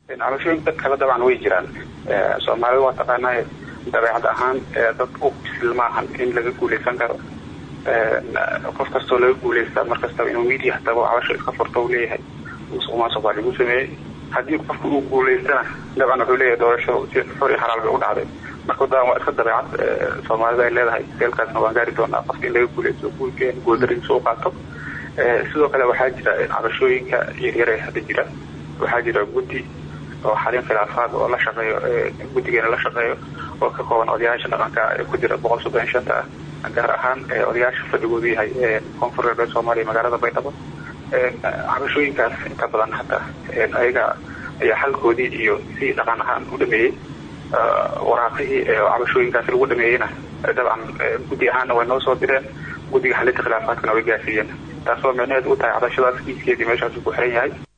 cabashooyinka dad kale dabcan way jiraan soomaalida waa taqaanaa dabeecad ahaan dad u bisil maahan in laga guuleysan karo qof kastoo laga guuleysta markastaba inuu media hataba cabasho iska furto u leeyahay musuq maasuq baa lagu sameeyey haddii qofka uu guuleystana dabcan wuxuu leeyahay doorasho si xor iyo xalaal bay u dhacday marka daban waa iska dabeecad soomaalida ay leedahay deelkaasna waan gaari doonaa qofka in laga guuleysto guulkeen guuldaradiisa u qaato sidoo kale waxaa jira cabashooyinka yaryar ee hadda jira waxaa jira guddi oo xalin khilaafaad oo la shaqeeyo guddigeena la shaqeeyo oo ka kooban odayaasha dhaqanka ee ku jira boqol soddon shanta ah gaar ahaan odayaasha fadhigoodu yahay koonfur galbeed soomaaliya magaalada baydhabo cabashooyinkaas inta badan hadda ayaga ayaa xalkoodii iyo si dhaqan ahaan u dhameeyey waraaqihii cabashooyinkaasi lagu dhameeyeyna dabcan guddi ahaanna way noo soo direen guddiga xalinta khilaafaadkana way gaarsiiyeen taasoo micnaheedu u tahay cabashadaas kiiskeedii meeshaas ku xiran yahay